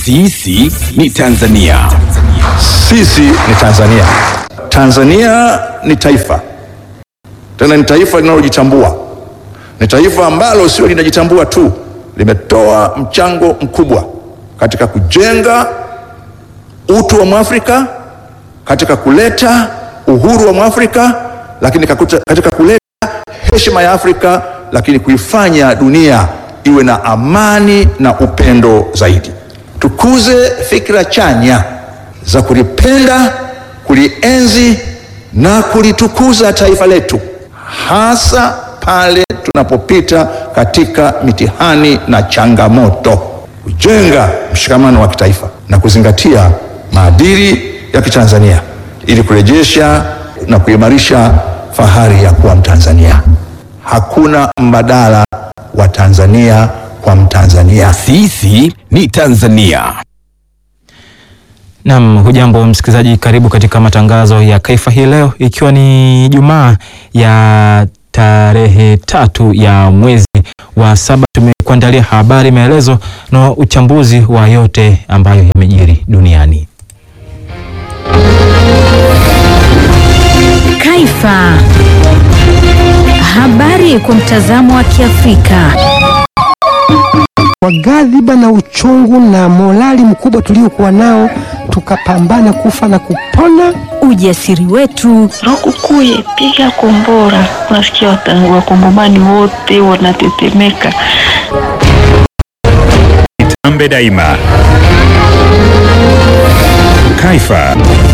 Sisi ni Tanzania. Sisi ni Tanzania. Tanzania ni taifa, tena ni taifa linalojitambua. Ni taifa ambalo sio linajitambua tu, limetoa mchango mkubwa katika kujenga utu wa Mwafrika, katika kuleta uhuru wa Mwafrika, lakini kakuta- katika kuleta heshima ya Afrika, lakini kuifanya dunia iwe na amani na upendo zaidi. Tukuze fikra chanya za kulipenda, kulienzi na kulitukuza taifa letu, hasa pale tunapopita katika mitihani na changamoto, kujenga mshikamano wa kitaifa na kuzingatia maadili ya Kitanzania ili kurejesha na kuimarisha fahari ya kuwa Mtanzania. Hakuna mbadala wa Tanzania kwa Mtanzania. Sisi ni Tanzania. Naam, hujambo msikilizaji, karibu katika matangazo ya Kaifa hii leo, ikiwa ni Jumaa ya tarehe tatu ya mwezi wa saba. Tumekuandalia habari, maelezo na uchambuzi wa yote ambayo yamejiri duniani. Kaifa. Habari kwa mtazamo wa Kiafrika. Kwa ghadhiba na uchungu na morali mkubwa tuliokuwa nao, tukapambana kufa na kupona. Ujasiri wetu, Lukukuye, piga kombora. Unasikia wata- wakongomani wote wanatetemeka. Ambe daima. Kaifa.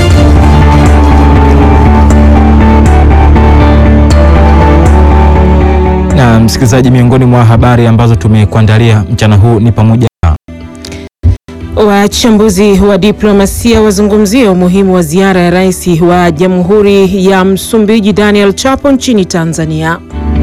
Na msikilizaji, miongoni mwa habari ambazo tumekuandalia mchana huu ni pamoja na Wachambuzi wa diplomasia wazungumzia umuhimu wa ziara ya rais wa Jamhuri ya Msumbiji Daniel Chapo nchini Tanzania.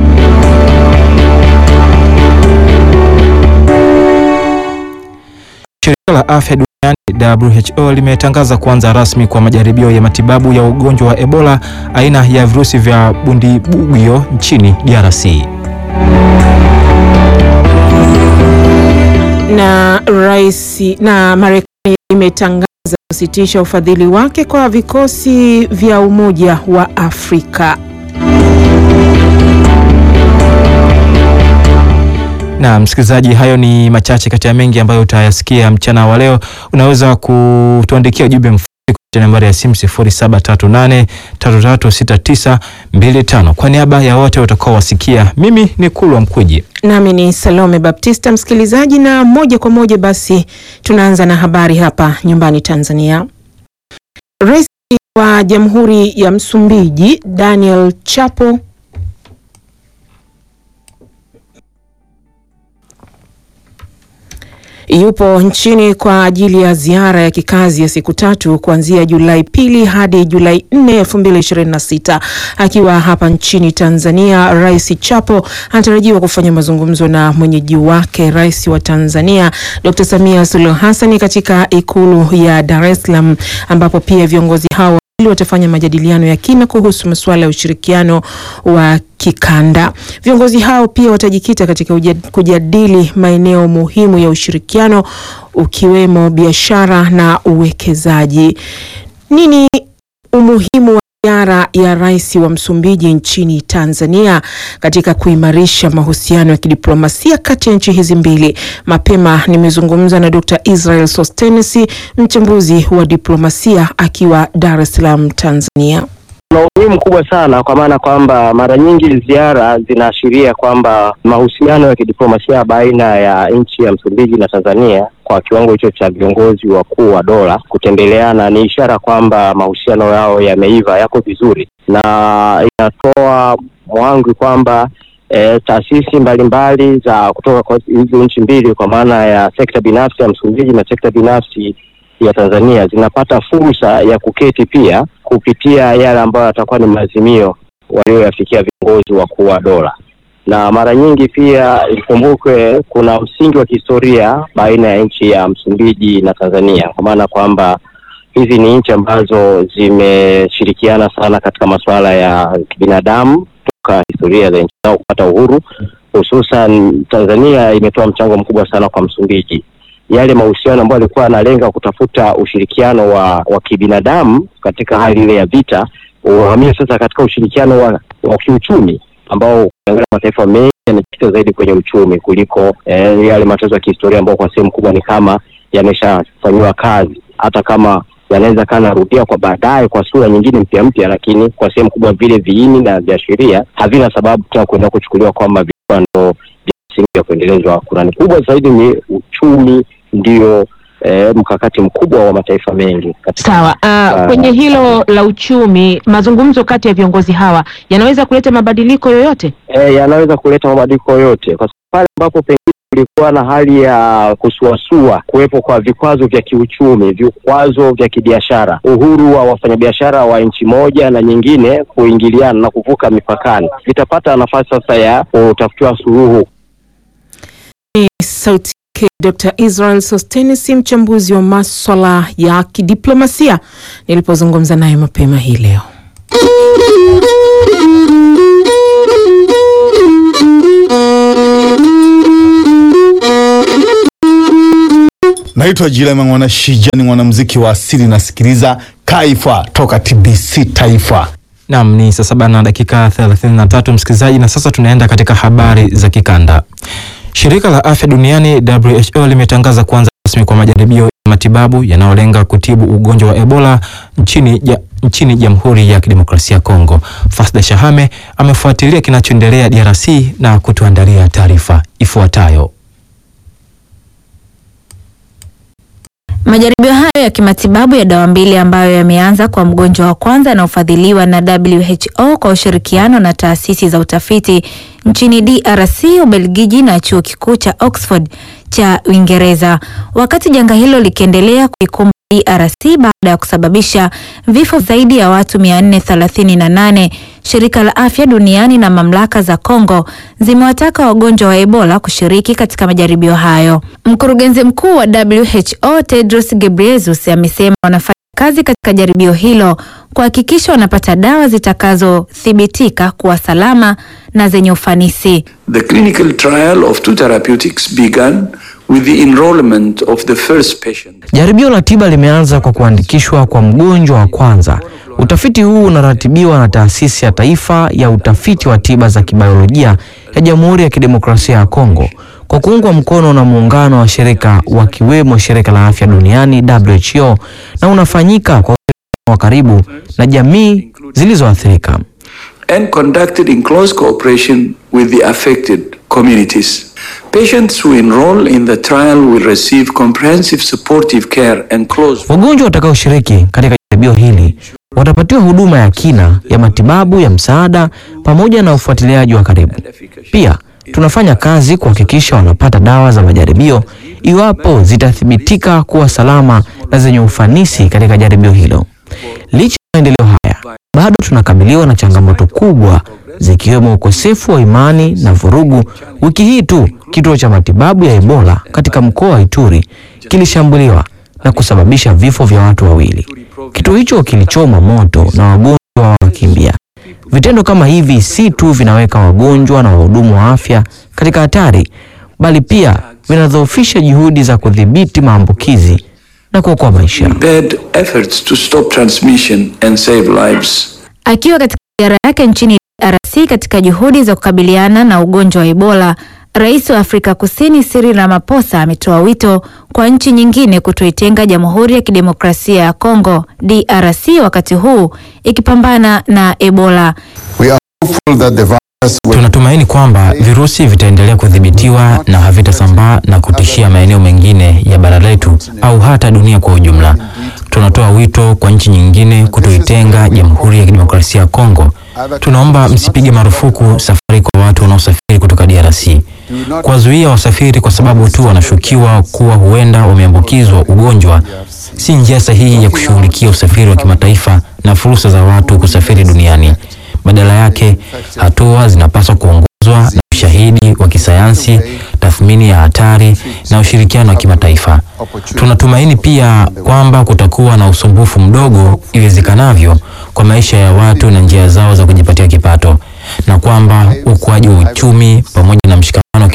Shirika la Afya Duniani WHO limetangaza kuanza rasmi kwa majaribio ya matibabu ya ugonjwa wa Ebola aina ya virusi vya Bundibugyo nchini DRC. Na rais na Marekani imetangaza kusitisha ufadhili wake kwa vikosi vya Umoja wa Afrika. Na msikilizaji, hayo ni machache kati ya mengi ambayo utayasikia mchana wa leo. Unaweza kutuandikia ujumbe mfupi kupitia nambari ya simu 0738336925. Kwa niaba ya wote utakaowasikia, mimi ni Kulwa Mkwiji. Nami ni Salome Baptista, msikilizaji, na moja kwa moja basi tunaanza na habari hapa nyumbani Tanzania. Rais wa Jamhuri ya Msumbiji Daniel Chapo yupo nchini kwa ajili ya ziara ya kikazi ya siku tatu kuanzia Julai pili hadi Julai 4, 2026. Akiwa hapa nchini Tanzania, Rais Chapo anatarajiwa kufanya mazungumzo na mwenyeji wake Rais wa Tanzania Dr. Samia Suluhu Hassan katika ikulu ya Dar es Salaam ambapo pia viongozi hao wawili watafanya majadiliano ya kina kuhusu masuala ya ushirikiano wa kikanda. Viongozi hao pia watajikita katika uja- kujadili maeneo muhimu ya ushirikiano ukiwemo biashara na uwekezaji. Nini umuhimu wa ziara ya rais wa Msumbiji nchini Tanzania katika kuimarisha mahusiano ya kidiplomasia kati ya nchi hizi mbili. Mapema nimezungumza na Dr. Israel Sostenes, mchambuzi wa diplomasia akiwa Dar es Salaam, Tanzania. Kuna umuhimu mkubwa sana kwa maana kwamba mara nyingi ziara zinaashiria kwamba mahusiano ya kidiplomasia baina ya nchi ya Msumbiji na Tanzania kwa kiwango hicho cha viongozi wakuu wa dola kutembeleana ni ishara kwamba mahusiano yao yameiva, yako vizuri, na inatoa mwangwi kwamba e, taasisi mbalimbali za kutoka kwa hizo nchi mbili kwa maana ya sekta binafsi ya Msumbiji na sekta binafsi ya Tanzania zinapata fursa ya kuketi pia kupitia yale ambayo yatakuwa ni maazimio walioyafikia viongozi wakuu wa dola, na mara nyingi pia ikumbukwe kuna msingi wa kihistoria baina ya nchi ya Msumbiji na Tanzania, kwa maana kwamba hizi ni nchi ambazo zimeshirikiana sana katika masuala ya kibinadamu toka historia za nchi zao kupata uhuru, hususan Tanzania imetoa mchango mkubwa sana kwa Msumbiji yale mahusiano ambayo alikuwa analenga kutafuta ushirikiano wa, wa kibinadamu katika hali ile ya vita uhamie sasa katika ushirikiano wa, wa kiuchumi ambao ukiangalia mataifa mengi yamejikita zaidi kwenye uchumi kuliko eh, yale matatizo ya kihistoria ambayo kwa sehemu kubwa ni kama yameshafanyiwa kazi, hata kama yanaweza kaa narudia kwa baadaye kwa sura nyingine mpya mpya, lakini kwa sehemu kubwa vile viini na viashiria havina sababu tena kuenda kuchukuliwa kwamba vilikuwa ndo vya msingi vya kuendelezwa. Kurani kubwa zaidi ni uchumi, ndio eh, mkakati mkubwa wa mataifa mengi katika Sawa. Uh, Ah. kwenye hilo la uchumi, mazungumzo kati ya viongozi hawa yanaweza kuleta mabadiliko yoyote? e, yanaweza kuleta mabadiliko yoyote, kwa sababu pale ambapo pengine kulikuwa na hali ya kusuasua, kuwepo kwa vikwazo vya kiuchumi, vikwazo vya kibiashara, uhuru wa wafanyabiashara wa nchi moja na nyingine kuingiliana na kuvuka mipakani, vitapata nafasi sasa ya kutafutiwa suluhu Ni sauti yake Dr. Israel Sostenes, mchambuzi wa maswala ya kidiplomasia, nilipozungumza naye mapema hii leo. Naitwa Jilema Mwana Shija, ni mwanamuziki wa asili, nasikiliza Kaifa toka TBC Taifa. Naam, ni saa saba na dakika 33 msikilizaji, na sasa tunaenda katika habari za kikanda. Shirika la Afya Duniani WHO limetangaza kuanza rasmi kwa majaribio ya matibabu yanayolenga kutibu ugonjwa wa Ebola nchini ja, nchini Jamhuri ya Kidemokrasia ya Kongo. Fasda Shahame amefuatilia kinachoendelea DRC na kutuandalia taarifa ifuatayo. Majaribio hayo ya kimatibabu ya dawa mbili ambayo yameanza kwa mgonjwa wa kwanza anaofadhiliwa na WHO kwa ushirikiano na taasisi za utafiti nchini DRC, Ubelgiji na chuo kikuu cha Oxford cha Uingereza, wakati janga hilo likiendelea kuikumba DRC baada ya kusababisha vifo zaidi ya watu 438. Shirika la Afya Duniani na mamlaka za Kongo zimewataka wagonjwa wa Ebola kushiriki katika majaribio hayo. Mkurugenzi mkuu wa WHO Tedros Ghebreyesus amesema wanafanya kazi katika jaribio hilo kuhakikisha wanapata dawa zitakazothibitika kuwa salama na zenye ufanisi. The clinical trial of two therapeutics began with the enrollment of the first patient. Jaribio la tiba limeanza kwa kuandikishwa kwa mgonjwa wa kwanza. Utafiti huu unaratibiwa na Taasisi ya Taifa ya Utafiti wa Tiba za Kibiolojia ya Jamhuri ya Kidemokrasia ya Kongo kwa kuungwa mkono na muungano wa shirika wakiwemo Shirika la Afya Duniani WHO na unafanyika kwa ushirikiano wa karibu na jamii zilizoathirika. and conducted in close cooperation with the affected communities. Patients who enroll in the trial will receive comprehensive supportive care and close Wagonjwa watakaoshiriki katika jaribio hili watapatiwa huduma ya kina ya matibabu ya msaada pamoja na ufuatiliaji wa karibu. Pia tunafanya kazi kuhakikisha wanapata dawa za majaribio iwapo zitathibitika kuwa salama na zenye ufanisi katika jaribio hilo. Licha ya maendeleo haya, bado tunakabiliwa na changamoto kubwa zikiwemo ukosefu wa imani na vurugu. Wiki hii tu kituo cha matibabu ya Ebola katika mkoa wa Ituri kilishambuliwa na kusababisha vifo vya watu wawili. Kituo hicho kilichomwa moto na wagonjwa wakimbia. Vitendo kama hivi si tu vinaweka wagonjwa na wahudumu wa afya katika hatari, bali pia vinadhoofisha juhudi za kudhibiti maambukizi na kuokoa maisha. impaired efforts to stop transmission and save lives. Akiwa katika ziara yake nchini DRC katika juhudi za kukabiliana na ugonjwa wa Ebola, Rais wa Afrika Kusini Cyril Ramaphosa ametoa wito kwa nchi nyingine kutoitenga Jamhuri ya Kidemokrasia ya Kongo DRC wakati huu ikipambana na Ebola. We are hopeful that the virus will Tunatumaini kwamba virusi vitaendelea kudhibitiwa na havitasambaa na kutishia maeneo mengine ya bara letu au hata dunia kwa ujumla. Tunatoa wito kwa nchi nyingine kutoitenga Jamhuri ya Kidemokrasia ya Kongo. Tunaomba msipige marufuku safari kwa watu wanaosafiri kutoka DRC. Kuwazuia wasafiri kwa sababu tu wanashukiwa kuwa huenda wameambukizwa ugonjwa si njia sahihi ya kushughulikia usafiri wa kimataifa na fursa za watu kusafiri duniani. Badala yake, hatua zinapaswa kuongozwa na ushahidi wa kisayansi, tathmini ya hatari na ushirikiano wa kimataifa. Tunatumaini pia kwamba kutakuwa na usumbufu mdogo iwezekanavyo kwa maisha ya watu na njia zao za kujipatia kipato, na kwamba ukuaji wa uchumi pamoja na mshikamano wa kijamii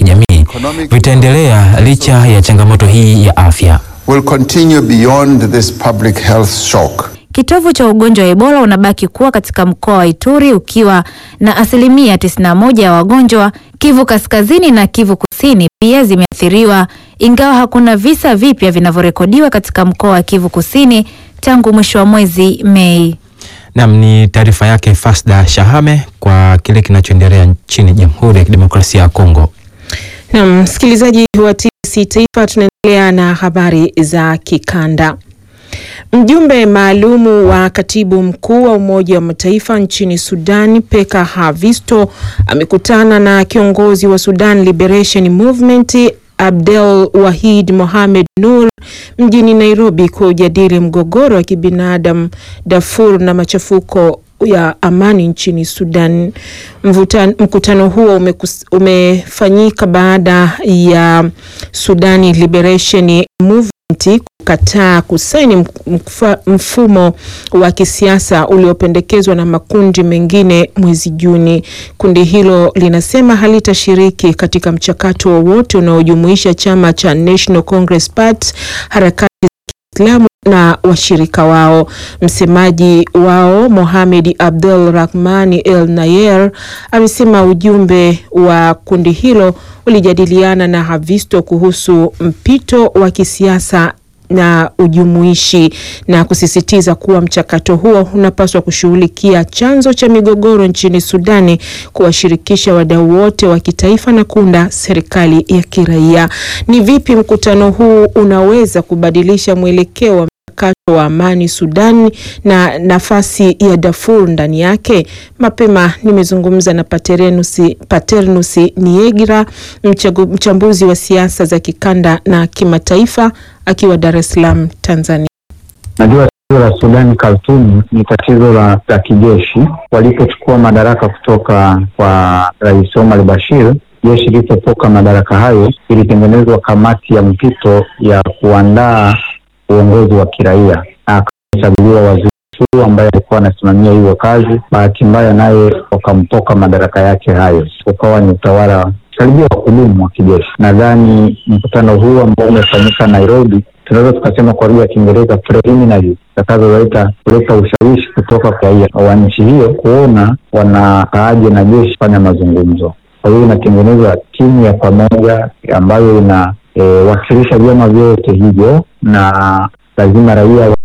vitaendelea licha ya changamoto hii ya afya. will continue beyond this public health shock. Kitovu cha ugonjwa wa Ebola unabaki kuwa katika mkoa wa Ituri ukiwa na asilimia 91 ya wagonjwa. Kivu Kaskazini na Kivu Kusini pia zimeathiriwa, ingawa hakuna visa vipya vinavyorekodiwa katika mkoa wa Kivu Kusini tangu mwisho wa mwezi Mei. Nam ni taarifa yake Fasda Shahame kwa kile kinachoendelea nchini Jamhuri ya Kidemokrasia ya Kongo. Na msikilizaji wa TBC Taifa, tunaendelea na habari za kikanda. Mjumbe maalumu wa katibu mkuu wa Umoja wa Mataifa nchini Sudan, Peka Havisto, amekutana na kiongozi wa Sudan Liberation Movement Abdel Wahid Mohamed Nur mjini Nairobi kujadili mgogoro wa kibinadamu Darfur na machafuko ya amani nchini Sudan. Mvutan, mkutano huo umekus, umefanyika baada ya Sudani Liberation Movement kukataa kusaini mkfa, mfumo wa kisiasa uliopendekezwa na makundi mengine mwezi Juni. Kundi hilo linasema halitashiriki katika mchakato wowote unaojumuisha chama cha National Congress Party, harakati za Kiislamu na washirika wao. Msemaji wao Mohamed Abdul Rahmani El Nayer amesema ujumbe wa kundi hilo ulijadiliana na Havisto kuhusu mpito wa kisiasa na ujumuishi na kusisitiza kuwa mchakato huo unapaswa kushughulikia chanzo cha migogoro nchini Sudani, kuwashirikisha wadau wote wa kitaifa na kuunda serikali ya kiraia. Ni vipi mkutano huu unaweza kubadilisha mwelekeo wa mchakato wa amani Sudan na nafasi ya Darfur ndani yake? Mapema nimezungumza na Paternus, Paternus Niegira, mchambuzi wa siasa za kikanda na kimataifa akiwa Dar es Salaam, Tanzania. Najua tatizo la Sudani Khartoum ni tatizo la, la kijeshi. Walipochukua madaraka kutoka kwa Rais Omar Bashir, jeshi lilipotoka madaraka hayo, ilitengenezwa kamati ya mpito ya kuandaa uongozi wa kiraia na akachaguliwa waziri mkuu ambaye alikuwa anasimamia hiyo kazi. Bahati mbaya naye wakamtoka madaraka yake hayo, ukawa ni utawala karibia wa kudumu wa kijeshi. Nadhani mkutano huu ambao umefanyika Nairobi, tunaweza tukasema kwa lugha ya Kiingereza preliminary, zitakazoleta kuleta ushawishi kutoka kwa raia wa nchi hiyo kuona wanakaaje na jeshi kufanya mazungumzo. Kwa hiyo inatengenezwa timu ya pamoja ambayo inawakilisha e, vyama vyote hivyo, na lazima raia